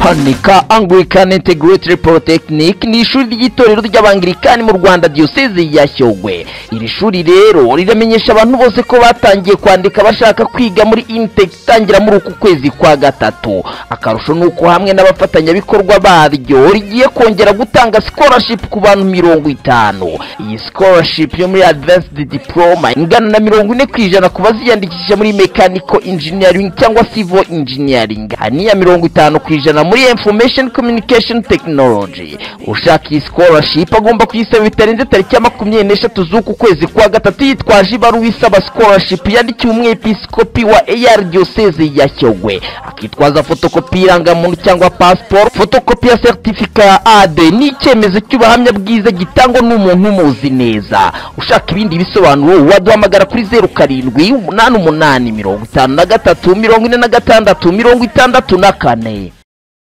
hanika Anglican Integrated Polytechnic ni ishuri ry'itorero ry'abangirikani mu Rwanda Diocese ya Shyogwe iri shuri rero riramenyesha abantu bose ko batangiye kwandika bashaka kwiga muri Intech itangira muri uku kwezi kwa gatatu akarusho nuko hamwe n'abafatanyabikorwa baryo rigiye kongera gutanga scholarship ku bantu mirongo itanu iyi scholarship yo muri Advanced Diploma ingana na mirongo ine ku ijana ku baziyandikisha muri Mechanical Engineering cyangwa Civil Engineering haniya mirongo itanu ku ijana muri Information Communication Technology ushaka iyi scholarship agomba kuyisaba bitarenze tariki ya makumyabiri n'eshatu z'uku kwezi kwa gatatu yitwaje ibaruwa isaba scholarship yandikiwe umwepiskopi wa AR Diocese ya Shyogwe akitwaza fotokopi y'irangamuntu cyangwa passport fotokopi ya certificat ya AD ni icyemezo cy'ubuhamya bwiza gitangwa n'umuntu umuzi neza ushaka ibindi bisobanuro waduhamagara kuri zeru karindwi umunani umunani mirongo itanu na gatatu mirongo ine na gatandatu mirongo itandatu na kane